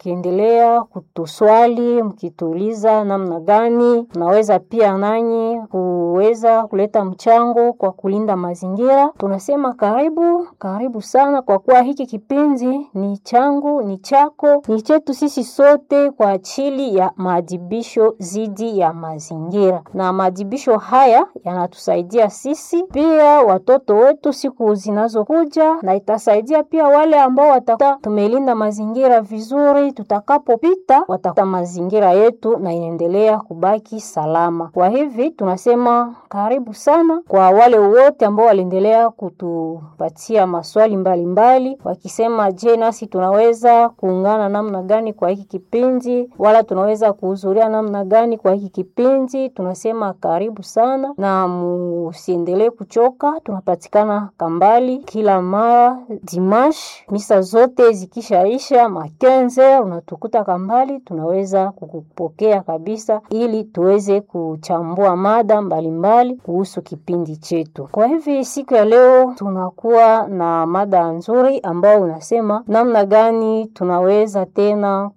mkiendelea kutuswali mkituuliza namna gani tunaweza pia nanyi kuweza kuleta mchango kwa kulinda mazingira. Tunasema karibu karibu sana, kwa kuwa hiki kipindi ni changu, ni chako, ni chetu sisi sote kwa ajili ya maadhibisho dhidi ya mazingira, na maadhibisho haya yanatusaidia sisi pia watoto wetu siku zinazokuja, na itasaidia pia wale ambao watakuwa tumelinda mazingira vizuri, tutakapopita watakuta mazingira yetu na inaendelea kubaki salama. Kwa hivi tunasema karibu sana kwa wale wote ambao waliendelea kutupatia maswali mbalimbali mbali, wakisema je, nasi tunaweza kuungana namna gani kwa hiki kipindi, wala tunaweza kuhudhuria namna gani kwa hiki kipindi. Tunasema karibu sana na musiendelee kuchoka. Tunapatikana Kambali kila mara dimash, misa zote zikishaisha makenze, unatukuta Kambali, tunaweza kukupokea kabisa, ili tuweze kuchambua mada mbalimbali kuhusu kipindi chetu. Kwa hivi siku ya leo tunakuwa na mada nzuri ambayo unasema namna gani tunaweza tena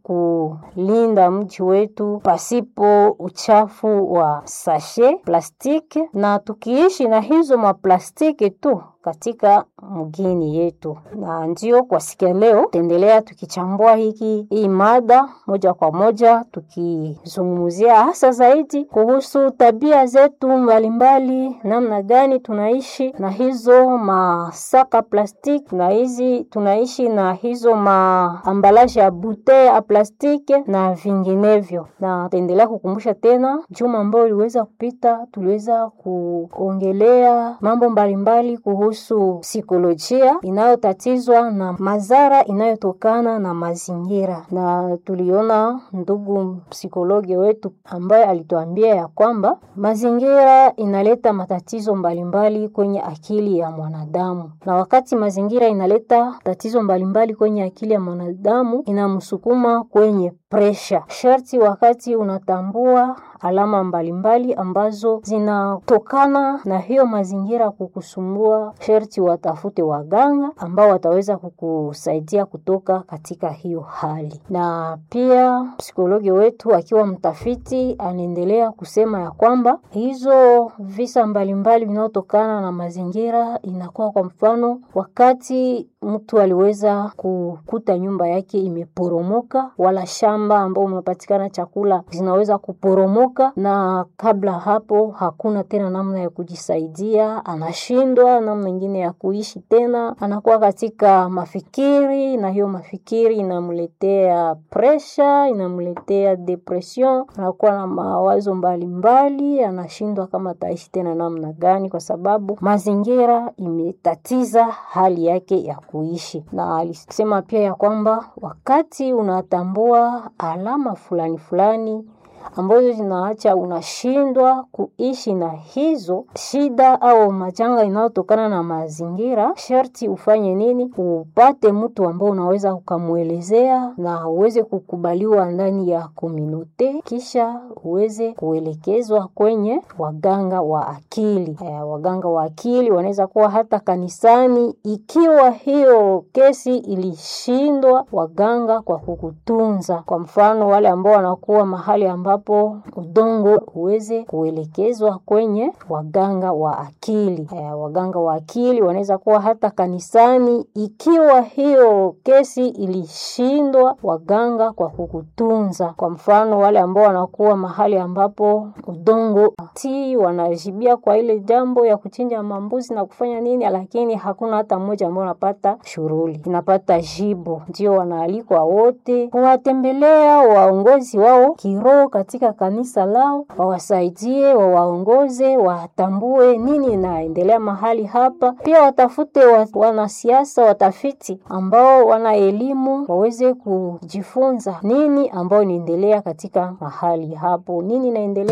kulinda mji wetu pasipo uchafu wa sashe plastiki, na tukiishi na hizo maplastiki tu katika mgini yetu. Na ndio kwa siku ya leo tutaendelea tukichambua hiki hii mada moja kwa moja, tukizungumzia hasa zaidi kuhusu tabia zetu mbalimbali, namna gani tunaishi na hizo masaka plastiki na hizi tunaishi na hizo maambalaje ya bute ya plastiki na vinginevyo. Na tutaendelea kukumbusha tena, juma ambayo iliweza kupita, tuliweza kuongelea mambo mbalimbali kuhusu psikolojia inayotatizwa na madhara inayotokana na mazingira, na tuliona ndugu psikologi wetu ambaye alituambia ya kwamba mazingira inaleta matatizo mbalimbali kwenye akili ya mwanadamu, na wakati mazingira inaleta tatizo mbalimbali kwenye akili ya mwanadamu, inamsukuma kwenye presha. Sharti wakati unatambua alama mbalimbali ambazo zinatokana na hiyo mazingira kukusumbua, sharti watafute waganga ambao wataweza kukusaidia kutoka katika hiyo hali. Na pia psikologi wetu akiwa mtafiti anaendelea kusema ya kwamba hizo visa mbalimbali vinaotokana na mazingira inakuwa kwa mfano, wakati mtu aliweza kukuta nyumba yake imeporomoka, wala shamba ambao umepatikana chakula zinaweza kuporomoka, na kabla hapo hakuna tena namna ya kujisaidia, anashindwa namna ingine ya kuishi tena, anakuwa katika mafikiri, na hiyo mafikiri inamletea presha, inamletea depression, anakuwa na mawazo mbalimbali, anashindwa kama ataishi tena namna gani, kwa sababu mazingira imetatiza hali yake ya kuishi. Na alisema pia ya kwamba wakati unatambua alama fulani fulani ambazo zinaacha unashindwa kuishi na hizo shida au majanga inayotokana na mazingira, sharti ufanye nini? Upate mtu ambao unaweza ukamwelezea na uweze kukubaliwa ndani ya komunote, kisha uweze kuelekezwa kwenye waganga wa akili. E, waganga wa akili wanaweza kuwa hata kanisani, ikiwa hiyo kesi ilishindwa waganga kwa kukutunza. Kwa mfano wale ambao wanakuwa mahali ambapo udongo uweze kuelekezwa kwenye waganga wa akili. E, waganga wa akili wanaweza kuwa hata kanisani, ikiwa hiyo kesi ilishindwa waganga kwa kukutunza. Kwa mfano wale ambao wanakuwa mahali ambapo udongo ti wanajibia kwa ile jambo ya kuchinja mambuzi na kufanya nini, lakini hakuna hata mmoja ambao unapata shughuli inapata jibu. Ndio wanaalikwa wote kuwatembelea waongozi wao kiroho katika kanisa lao, wawasaidie, wawaongoze, watambue nini inaendelea mahali hapa. Pia watafute wa, wanasiasa watafiti ambao wana elimu waweze kujifunza nini ambao inaendelea katika mahali hapo, nini inaendelea